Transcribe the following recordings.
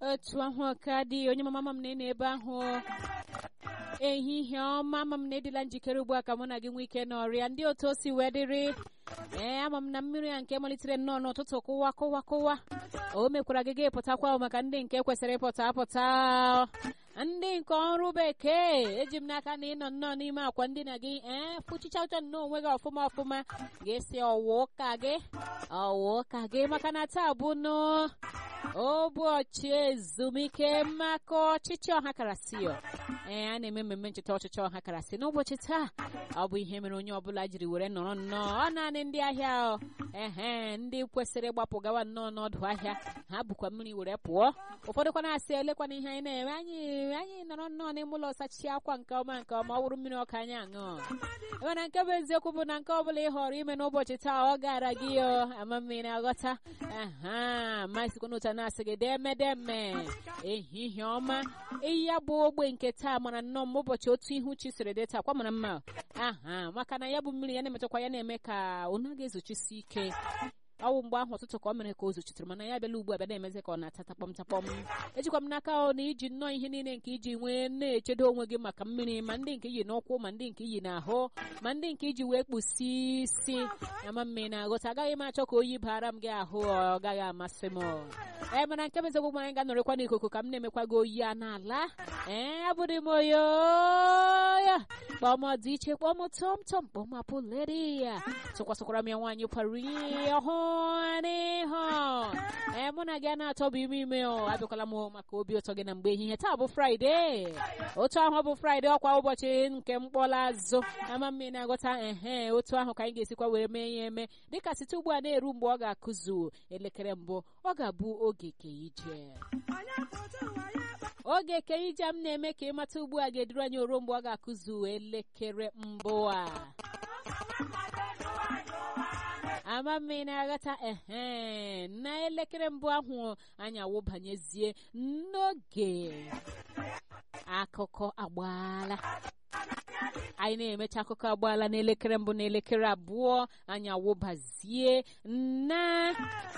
otu ahụ ka dị onye mama m na ebe ahụ ehihie ọma ama m na edila njikere ugbu a ka mụ na gị nwee ike n'ọrịa ndị otu o si wee dịrị ee ama m na mmiri ya nke malitere nnọọ n'ụtụtụ kụwa kụwa kụwa o mekwara gị ga-epụtakwa maka ndị nke kwesịrị ịpụta apụta ndị nke ọrụ bekee eji m n'aka na ịnọ nnọọ n'ime akwa ndina gị ee fụchicha ụcha nnọọ onwe gị ọfụma ọfụma ga-esi ọwa ụka gị ọwa ụka gị maka na taa bụ nụ ụbọchị ezumike maka ọchịchị ọha karasịọ ee a na-eme mmemme ncheta ọchịchị ọha karasị n'ụbọchị taa ọ bụ ihe mere onye ọbụla jiri were nọrọ nnọọ ọ naanị ndị ahịa ehe ndị kwesịrị ịgbapụ gawa nnọọ n'ọdụ ahịa ha bụkwa mmiri were pụọ ụfọdụkwa na-asị elekwana ihe anyị na-eme anyị anyị nọrọ nnọọ n'ime ụlọ sachichi akwa nke ọma nke ọma ọ wụrụ mmiri ọka anyị aṅụ mana nke bụ eziokwu bụ na nke ọbụla ị họrọ ime n'ụbọchị taa ọ gara gị ama mmiri aghọta aha masikwa n'otu a na-asị gị demedeme ehihie ọma eyi ya bụ ogbe nke taa mara nnọọ m ụbọchị otu ihu chi siri dị taa kwa mara mma aha maka na ya bụ mmiri ya na-emetụkwa ya na-eme ka ọ naghị ezochisi ike ọwụ mgbe ahụ ụtụtụ ka ọ mere ka o zochitere mana ya bịala ugbu a bịa na-emezi ka ọ na-ata takpọm takpọm ejikwa m n'aka ọ na iji nnọọ ihe niile nke iji nwee na-echedo onwe gị maka mmiri ma ndị nke iyi n'ụkwụ ma ndị nke iyi n'ahụ ma ndị nke iji wee kpusi isi ama mmiri na-aghọta agaghị m achọ ka oyi bara m gị ahụ ọ gaghị amasị m ee mana nke bezegwu m anyị ga-anọrịkwa n'ikuku ka m na-emekwa gị oyi a n'ala ee abụdị m oyoya kpọm dị iche kpọm tọm tọm kpọm apụleri ya tụkwasịkwara m ya nwaanyị kwara ọhụ n'ihu ee mụ na gị a na-atọbụ ime ime o abịakwala m maka obi ụtọ gị na mgbe ehihie taa bụ fraịde otu ahụ bụ fraịde ọkwa ụbọchị nke mkpọla azụ ama mmiri na-agọta ehe otu ahụ ka anyị ga-esikwa were mee ya eme dịka site ugbu a na-eru mgbe ọ ga-akụzu elekere mbụ ọ ga-abụ oge ke ije oge ke ije m na-eme ka ịmata ugbu a ga-eduru anyị oruo mgbe ọ ga-akụzu elekere mbụ a ama mmiri na-aghọta ehe na elekere mbụ ahụ anyị awụbanyezie n'oge akụkọ agbaala anyị na-emecha akụkọ agbaala n'elekere mbụ n'elekere abụọ anyị awụbazie na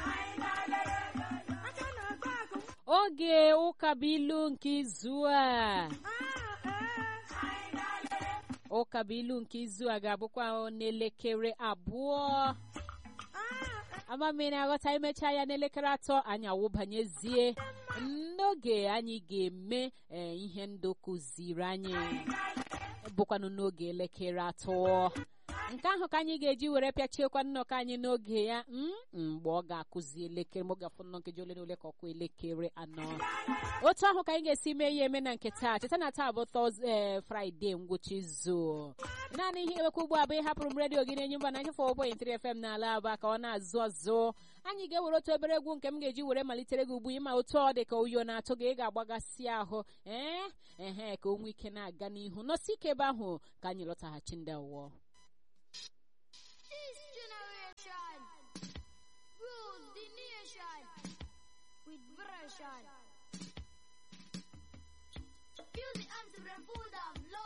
oge ụkabuilu nke izu a ụkabuilu nke izu a ga-abụkwa n'elekere abụọ amamiri aghọta imecha ya n'elekere atọ anyị awụbanyezie n'oge anyị ga-eme ihe ndụ kụziri anyị bụkwanụ n'oge elekere atọ nke ahụ ka anyị ga-eji were pịachiekwa nnọkọ anyị n'oge ya mgbe ọ ga-akụzi elekere ma ọ ga-afụ nnọọ nkeji ole na ole ka ọkụ elekere anọ otu ahụ ka anyị ga-esi mee ya eme na nke taa cheta na taa bụ tọzdee fraịde ngwụcha izu naanị ihe ewekwa ugbu a bụ ịhapụrụ m redio gị na-enye mba na nyefọ ụbọchị ntiri fm n'ala aba ka ọ na-azụ azụ anyị ga-ewere otu obere egwu nke m ga-eji were malitere gị ugbu ịma otu ọ dị ka oyo na-atụ gị ị ga-agbagasị ahụ ee ehe ka o nwee ike na-aga n'ihu nọsi ike ebe ahụ ka anyị lọtaghachi ndị awụọ This generation rules the nation with version. Feel the anthem, pull them,